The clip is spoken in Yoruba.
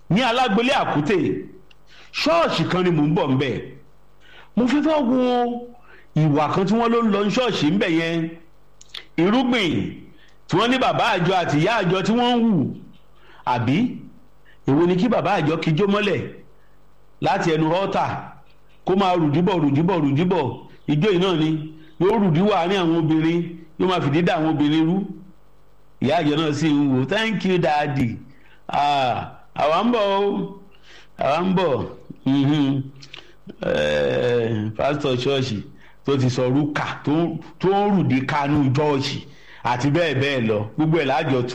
ní alágbélé àkútè ṣọ́ọ̀ṣì kan ni mò ń bọ̀ ńbẹ̀ mo fẹ́ fẹ́ wo ìwà kan tí wọ́n ló ń lọ ní ṣọ́ọ̀ṣì ńbẹ̀ yẹn irúgbìn tí wọ́n ní bàbá àjọ àti ìyá àjọ tí wọ́n ń hù àbí èwo ni kí bàbá àjọ kíjó mọ́lẹ̀ láti ẹnu ọ́tà kó máa rùdíbọ̀ rùdíbọ̀ rùdíbọ̀ ìjó yìí náà ni yóò rùdíwọ̀ àárín àwọn obìnrin yóò máa fìdí dá àwọn obìnrin rú ìyá àjọ náà sì ń wò thank you daddy àwa ń bọ̀ o àwa ń bọ̀ pásítọ̀ ṣọ́ọ̀ṣì tó ti sọ rúkà tó ń rùdí kanú ṣọ́ọ̀ṣì àti bẹ́ẹ̀ bẹ́ẹ̀ lọ gbogbo ẹ̀ lájọ tú